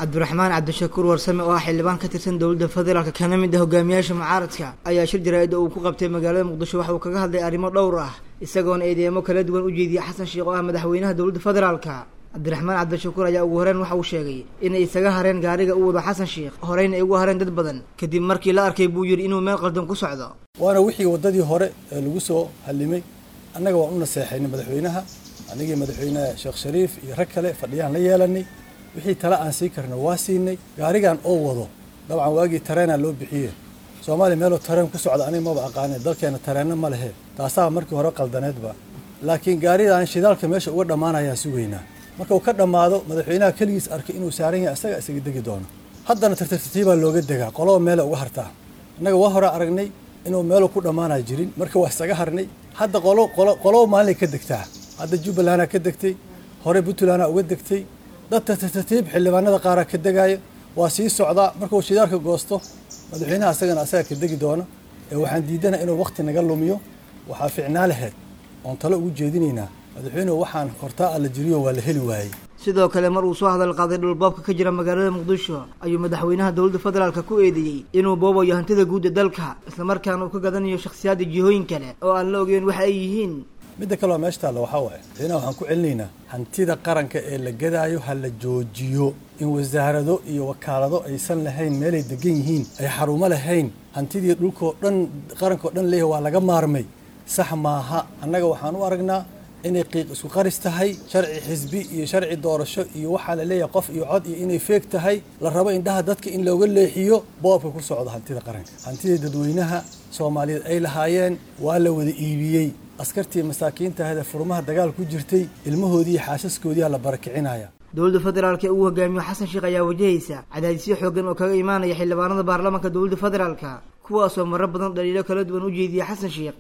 cabdiraxmaan cabdishakuur warsame oo ah xildhibaan ka tirsan dowladda federaalk kana mid ah hogaamiyaasha mucaaradka ayaa shir jaraa'ida uu ku qabtay magaalada muqdisho waxa uu kaga hadlay arrimo dhowr ah isagoona eedeemo kala duwan u jeediyey xasan sheekh oo ah madaxweynaha dowladda federaalka cabdiraxmaan cabdishakuur ayaa ugu horeen waxa uu sheegay inay isaga hareen gaariga u wado xasan sheekh horeyna ay ugu hareen dad badan kadib markii la arkay buu yidhi inuu meel qaldan ku socdo waana wixii waddadii hore ee lagu soo hallimay annaga waan u naseexaynay madaxweynaha anigii madaxweyne sheekh shariif iyo rag kale fadhiyaan la yeelanay wixii tale aan sii karna waa siinay gaarigan oo wado dabcan waagii tareenaa loo bixiye soomaaliya meeloo tareen ku socda aniga maba aqaane dalkeena tareenna ma lehe taasaa markii hore qaldaneedba laakiin gaaridan shidaalka meesha uga dhammaanayaan sugaynaa marka uu ka dhammaado madaxweynaha keligiis arkay inuu saaran yahay isaga isaga degi doono haddana tartartartiibaa looga degaa qoloba meele uga hartaa annaga waa hore aragnay inuu meelu ku dhammaanaa jirin marka waa isaga harnay hadda qolo qolo qoloba maalinay ka degtaa hadda jubbalandaa ka degtay hore puntlandaa uga degtay dad tartartartiib xildhibaanada qaaraa ka degaaya waa sii socdaa markuu shidaalka goosto madaxweynaha asagana asaga ka degi doono ee waxaan diidana inuu wakhti naga lumiyo waxaa ficnaa laheyd oon talo ugu jeedinaynaa madaxweynuhu waxaan hortaa alla jiriyo waa la heli waayey sidoo kale mar uu soo hadal qaaday dhulboobka ka jira magaalada muqdisho ayuu madaxweynaha dowladda federaalka ku eedeeyey inuu boobayo hantida guud ee dalka islamarkaana uu ka gadanayo shakhsiyaadda jihooyin kale oo aan la ogeyn waxa ay yihiin midda kaleo meesha taalla waxaa waaye madaxweynaha waxaan ku celinaynaa hantida qaranka ee la gadaayo ha la joojiyo in wasaarado iyo wakaalado aysan lahayn meelay degan yihiin ay xarumo lahayn hantidii dhulkoo dhan qarankao dhan leeyahay waa laga maarmay sax maaha annaga waxaan u aragnaa inay qiiq isku qaris tahay sharci xisbi iyo sharci doorasho iyo waxaa la leeyahay qof iyo cod iyo inay feeg tahay la rabo indhaha dadka in looga leexiyo boobka ku socda hantida qaranka hantidii dadweynaha soomaaliyeed ay lahaayeen waa la wada iibiyey askartii masaakiinta ahde furmaha dagaal ku jirtay ilmahoodii iyo xaasaskoodiiaa la barakicinaya dowladda federaalka ee uu hogaamiyo xasan sheekh ayaa wajahaysa cadaadisyo xooggan oo kaga imaanaya xildhibaanada baarlamaanka dowladda federaalka kuwaasoo marar badan dhaliilo kala duwan u jeediya xasan sheekh